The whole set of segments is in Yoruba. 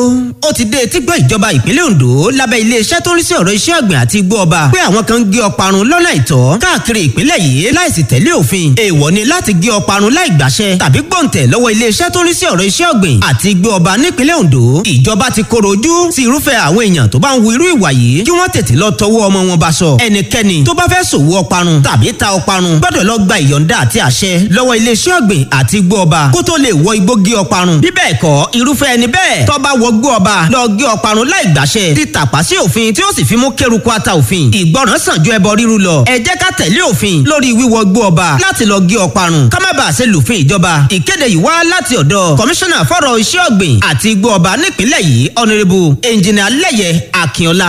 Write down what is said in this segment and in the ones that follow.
ó ti dé etí gbọ́ ìjọba ìpínlẹ̀ Ondo lábẹ́ iléeṣẹ́ tó ń rí sí ọ̀rọ̀ iṣẹ́ ọ̀gbìn àti igbó ọba pé àwọn kan ń gé ọparun lọ́nà àìtọ́ káàkiri ìpínlẹ̀ yìí láìsí tẹ̀lé òfin èèwọ̀ ni láti gé ọparun láì gbàṣẹ tàbí gbọ̀ǹtẹ̀ lọ́wọ́ iléeṣẹ́ tó ń rí sí ọ̀rọ̀ iṣẹ́ ọ̀gbìn àti igbó ọba nípínlẹ̀ Ondo ìjọba ti koro ojú sí irúfẹ́ àwọn èèyàn tó bá ń wu irú ìwà yìí kí wọ́n tètè lọ tọwọ́ ọmọ wọn bá sọ ẹnikẹ́ni tó bá fẹ́ ṣòwò ọparun tàbí ta ọparun gbọ́dọ̀ lọ gba ìyọ̀ǹda àti àṣẹ lọ́wọ́ iléeṣẹ́ ọ̀gbìn àti igbó ọba kó tó lè wọ igbó gé ọparun bí bẹ́ẹ̀ kọ́ irúfẹ́ ẹni bẹ́ẹ̀ tó bá wọ igbó ọba lọ gé ọparun láì gbàṣẹ ti tàpá sí òfin tí ó sì fi mú kéruku ata òfin ìgbọràn sàn ju ẹbọ ríru lọ ẹ jẹ́ ká tẹ̀lé òfin lórí wíwọ igbó ọba láti lọ gé ọparun ká má bàa ṣe lùfin ìjọba ìkéde yìí wá láti ọ̀dọ̀ kọmíṣánná fọ́rọ̀ iṣẹ́ ọ̀gbìn àti igbó ọba nípìnlẹ̀ yìí ọ̀nẹ́rẹ́bù ẹnjìnà lẹ́yẹ akínọlá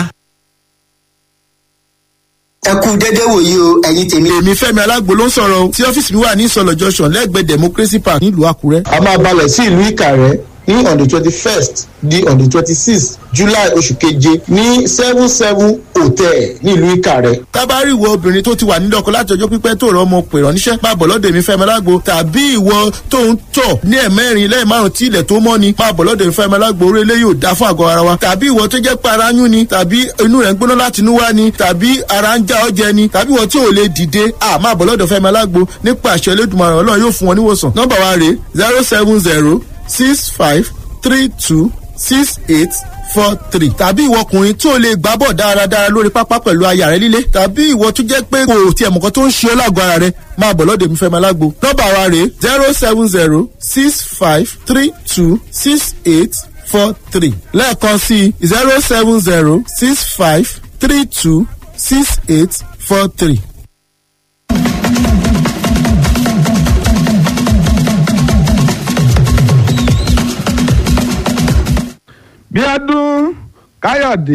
ẹ kú dédé wòye o ẹ̀yin tèmi. èmi fẹ́mi alágbo ló ń sọ̀rọ̀ o tí ọ́fíìsì mi wà ní ìsọ̀lọ̀ junction lẹ́gbẹ̀ẹ́ democracy park nílùú àkúrẹ́. a máa balẹ̀ sí ìlú ìkàrẹ́ ní on the twenty first di on the twenty sixth july oṣù keje ní seven seven hotel nílùú ìkàrẹ́. tábàárì ìwọ obìnrin tó ti wà nílé ọkọ láti ọjọ́ pípẹ́ tó rọ ọmọ pè ránníṣẹ́ máa bọ̀ lọ́dọ̀ èmi fẹ́mi alágbo tàbí ìwọ tó ń tọ̀ ní ẹ̀mẹ́rin lẹ́yìn márùn tí ilẹ̀ tó mọ́ ni máa bọ̀ lọ́dọ̀ èmi fẹ́mi alágbo orí ilé yóò dá fún àgọ́ ara wa tàbí ìwọ tó jẹ́ pé ara yún ni tàbí inú rẹ̀ ń gbóná láti inú wá ni tàbí ara ń já ọjẹ ni tàbí ìwọ tí ò lè dìde à máa bọ̀ lọ́dọ̀ fẹ́mi alágbo nípa àṣẹ Elédùmarè Ọlọ́run yóò fún wọn níwòsàn nọ́mbà wa rèé zero seven zero six five three two six eight four three tàbí ìwọ ọkùnrin tí o lè gbá bọ̀ dáradára lórí pápá pẹ̀lú aya rẹ líle tàbí ìwọ tó jẹ́ pé kò tiẹ̀ mọ̀kan tó ń ṣe ọ́ lágọ̀ọ́ ara rẹ máa bọ̀ lọ́dọ̀ mi fẹ́ máa lágbo nọ́mbà wa rèé zero seven zero six five three two six eight four three lẹ́ẹ̀kan sí zero seven zero six five three two six eight four three. bíọ́dún káyọ̀dé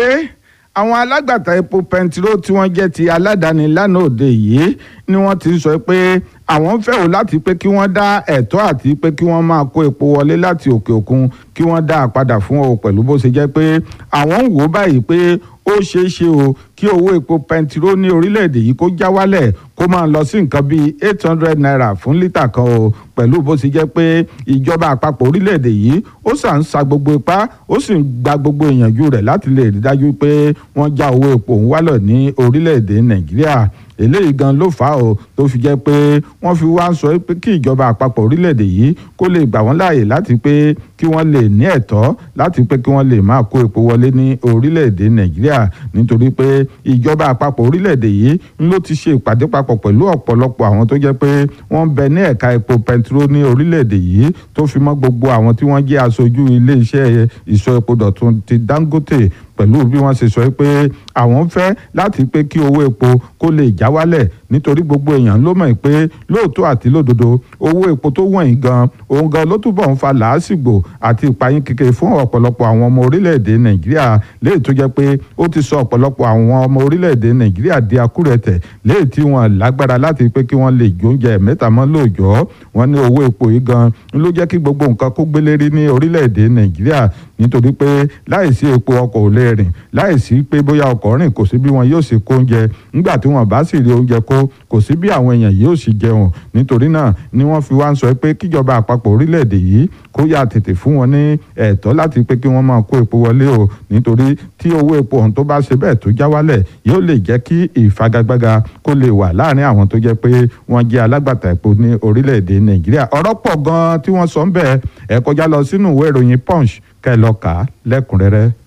àwọn alágbàtà epo pẹntiró tí wọ́n jẹ́ ti aládàáni lánàá òde yìí ni wọ́n ti sọ pé àwọn ń fẹ́ wò láti pé kí wọ́n dá ẹ̀tọ́ àti pé kí wọ́n máa kó epo wọlé láti òkè òkun kí wọ́n dá a padà fún ọ pẹ̀lú bó ṣe jẹ́ pé àwọn ń wò báyìí pé ó ṣeé ṣe o kí owó epo pẹntiró ní orílẹ̀-èdè yìí kó já wálẹ̀ kó máa lọ sí nǹkan bíi eight hundred naira fún lítà kan o pẹ̀lú bó ṣe jẹ́ pé ìjọba àpapọ̀ orílẹ̀-èdè yìí ó sà ń sa gbogbo ipá ó sì ń gba gbogbo ìyànjú rẹ̀ láti lè rí dájú pé wọ́n já owó epo ń wálẹ̀ ní orílẹ̀-èdè nàìjíríà eléyìí gan ló fà á o tó fi jẹ́ pé wọ́n fi wá ń sọ pé kí ìjọba àpapọ̀ orílẹ̀-èdè yìí kó lè gbà wọ́n láàyè láti pé kí wọ́n lè ní ẹ̀tọ́ láti pé kí wọ́n lè máa kó epo wọlé ní orílẹ̀-èdè nàìjíríà nítorí pé ìjọba àpapọ̀ orílẹ̀-èdè yìí ń ló ti ṣe ìpàdé papọ̀ pẹ̀lú ọ̀pọ̀lọpọ̀ àwọn tó jẹ́ pé wọ́n bẹ ní ẹ̀ka epo pẹntiró ní orílẹ̀-èdè yìí tó fi mọ́ gbogbo àwọn tí wọ́n jẹ́ aṣojú ilé-iṣẹ́ ìsọ epo dọ̀tun ti Dangote pẹ̀lú bí wọ́n ṣe sọ pé àwọn fẹ́ láti pé kí owó epo kó lè já wálẹ̀ nítorí gbogbo èèyàn ló mọ̀ pé lóòótọ́ àti lódodo owó epo tó wọ̀nyí gan òun gan ló túbọ̀ ń fa làásìgbò àti ìpayín kékeré fún ọ̀pọ̀lọpọ̀ àwọn ọmọ orílẹ̀-èdè nàìjíríà léè tó jẹ́ pé ó ti sọ ọ̀pọ̀lọpọ̀ àwọn ọmọ orílẹ̀-èdè nàìjíríà di akúrẹ̀tẹ̀ léè tí wọ́n lágbára láti pé kí wọ́n lè jóúnjẹ mẹ́ta mọ́ lóòjọ́ wọ́n ní owó epo yìí gan ló jẹ́ kí gbogbo nǹkan kó gbélérí ní orílẹ̀-èdè nàìjíríà nítorí pé láìsí epo ọkọ̀ ò lè rìn láìsí pé bóyá ọkọ̀ rìn kò sí bí wọn yóò ṣe kó oúnjẹ nígbà tí wọn bá sì rí oúnjẹ kó kò sí bí àwọn èèyàn yóò sì jẹun nítorí náà ni wọ́n fi wá ń sọ pé kíjọba àpapọ̀ orílẹ̀-èdè yìí kó yá tètè fún wọn ní ẹ̀tọ́ láti pé kí wọ́n máa kó epo wọlé o nítorí tí owó epo ọ̀hún tó bá ṣe bẹ́ẹ̀ tó já wálẹ̀ yóò lè jẹ́ kí ìfagagbága kó lè wà láàrin àwọn tó jẹ́ pé wọ́n jẹ́ alágbàtà epo ní orílẹ̀-èdè nàìjíríà ọ̀rọ̀ pọ̀ gan-an tí wọ́n sọ ń bẹ̀ ẹ kọjá lọ sínú ìwé ìròyìn punch kẹ́ lọ kà á lẹ́kùnrẹ́rẹ́.